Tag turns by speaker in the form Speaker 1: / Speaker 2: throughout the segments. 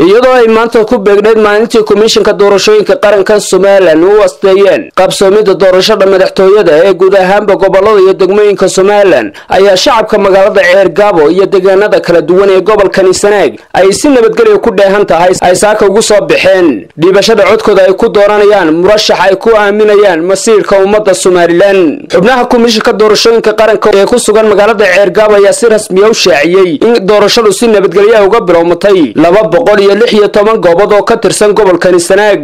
Speaker 1: iyadoo ay maanta ku beegneyd maalintii komishinka doorashooyinka qaranka somalilan u asteeyeen qabsoomida doorashada madaxtooyada ee guud ahaanba gobolada iyo degmooyinka somalilan ayaa shacabka magaalada ceergaabo iyo deegaanada kala duwan ee gobolkani sanaag ay si nabadgelya ku dheehan tahay ay saaka ugu soo baxeen dhiibashada codkooda ay ku dooranayaan murashax ay ku aaminayaan masiirka ummadda somalilan xubnaha komishinka doorashooyinka qaranka ee ku sugan magaalada ceergaabo ayaa si rasmiya u shaaciyey in doorashadu si nabadgelyaha uga bilowmatay laba boqol iyo lix iyo toban goobood oo ka tirsan gobolkani sanaag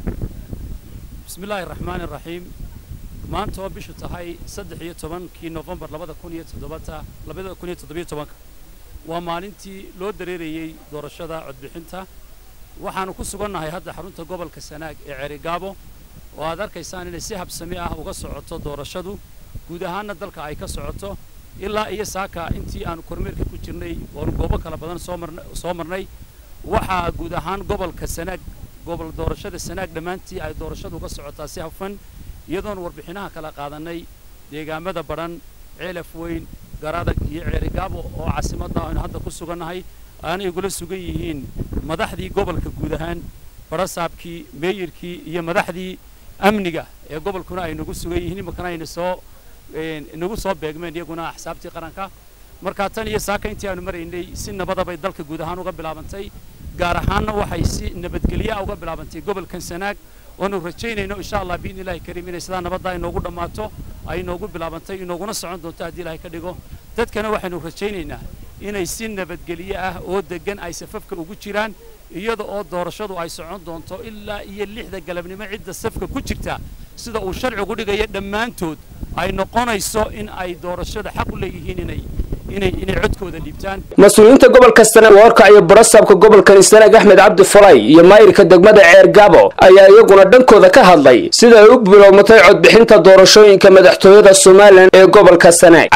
Speaker 2: bismillaahi raxmaani raxiim maanta oo bishu tahay saddex iyo tobankii nofembar labada kun iyo toddobata labada kun iyo toddobiyo tobanka waa maalintii loo dareerayey doorashada codbixinta waxaanu ku sugannahay hadda xarunta gobolka sanaag ee ceerigaabo oo aad arkaysaan inay si habsami ah uga socoto doorashadu guud ahaanna dalka ay ka socoto ilaa iyo saaka intii aanu kormeerka ku jirnay oonu goobo kala badan soo marnay waxaa guud ahaan gobolka sanaag gobol doorashada sanaag dhammaantii ay doorashadu uga socotaa si hafan iyadoonu warbixinaha kala qaadanay deegaamada badhan ceelaf weyn garadag iyo ceerigaabo oo caasimadda aynu hadda ku sugannahay aanay igula sugan yihiin madaxdii gobolka guud ahaan barasaabkii meeyirkii iyo madaxdii amniga ee gobolkuna ay nagu sugan yihiin imankana ayna soo inagu soo beegmeen iyaguna axsaabtii qaranka markaa tan iyo saaka intii aanu maraynay si nabadabay dalka guud ahaan uga bilaabantay gaar ahaanna waxay si nabadgelyaa uga bilaabantay gobolkan sanaag oonu rajaynayno insha allah biidni illahi kariim inay sidaa nabadda inoogu dhammaato ay inoogu bilaabantay inooguna socon doonto haddii ilahay ka dhigo dadkana waxaynu rajaynaynaa inay si nabadgelye ah oo deggan ay safafka ugu jiraan iyada oo doorashadu ay socon doonto ilaa iyo lixda galabnimo cidda safka ku jirta sida uu sharcigu dhigaya dhammaantood ay noqonayso in ay doorashada xaq u leeyihiin inay inay inay codkooda dhiibtaan
Speaker 1: mas-uuliyiinta gobolka sanaag warka iyo barasaabka gobolkani sanaag axmed cabdi falay iyo maayirka degmada ceergaabo ayaa iyaguna dhankooda ka hadlay sida ay u bilowmatay codbixinta doorashooyinka madaxtooyada somalilan ee gobolka sanaag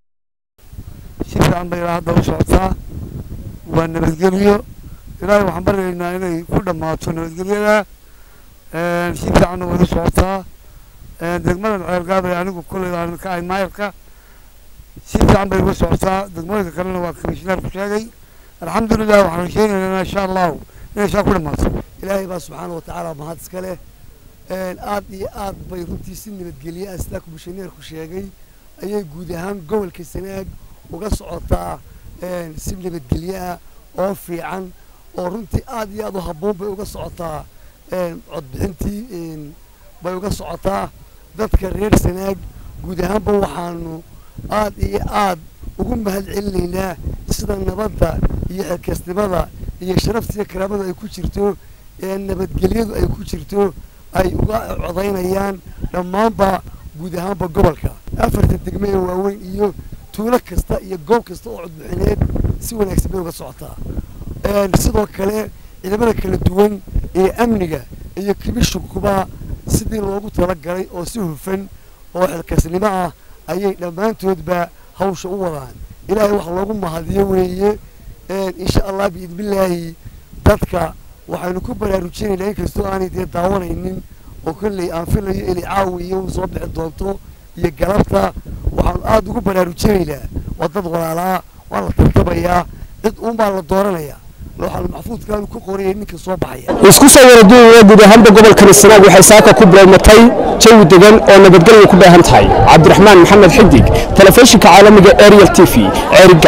Speaker 3: si fiican bay ilaa hadda u socotaa waa nabadgelyo ilaahay waxaan baryaynaa inay ku dhammaato nabadgelyada si fiicanna way u socotaa degmadan ceergaabay anigu kolley aan ka ahay maayirka si fiican bay uga socotaa degmooyinka kalena waa komishineer ku sheegay alxamdulilah waxaan rajaynaynaa insha allahu inay saa ku dhammaato
Speaker 4: ilaahay baa subxaana wa tacaala mahad iska leh aad iyo aad bay runtii si nabadgelye ah sidaa komishineerku sheegay ayay guud ahaan gobolka sanaag uga socotaa si nabadgelye ah oo fiican oo runtii aad iyo aad u habboon bay uga socotaa codbixintii bay uga socotaa dadka reer sanaag guud ahaanba waxaanu aad iyo aad ugu mahad celinaynaa sida nabadda iyo xilkasnimada iyo sharafta iyo karaamada ay ku jirto ee nabadgelyadu ay ku jirto ay uga codaynayaan dhammaanba guud ahaanba gobolka afarta degme ee waaweyn iyo tuulo kasta iyo goob kasta oo codbixineed si wanaagsan bay uga socotaa sidoo kale ciidamada kala duwan ee amniga iyo kibishukuba sidii loogu talagalay oo si hufan oo xilkasnimo ah ayay dhammaantoodba hawsha u wadaan ilaahay wax loogu mahadiyo weeye insha allah biidnillaahi dadka waxaynu ku baraarujinaynaa inkastoo aanay dee daawanaynin oo kolley aan filayo inay caawi iyo soo bixi doonto iyo galabta waxaanu aada ugu baraarujinaynaa waa dad walaalaa waa la tartabayaa cid uunbaa la dooranayaa looxal maxfuudkaanu ku qorayay ninka soo baxaya
Speaker 1: isku soo waraduuya guud ahaanba gobolkani sanaag waxay saaka ku bilowmatay jawi degan oo nabadgelya ku dheehan tahay cabdiraxmaan maxamed xidig telefishinka caalamiga ariel t v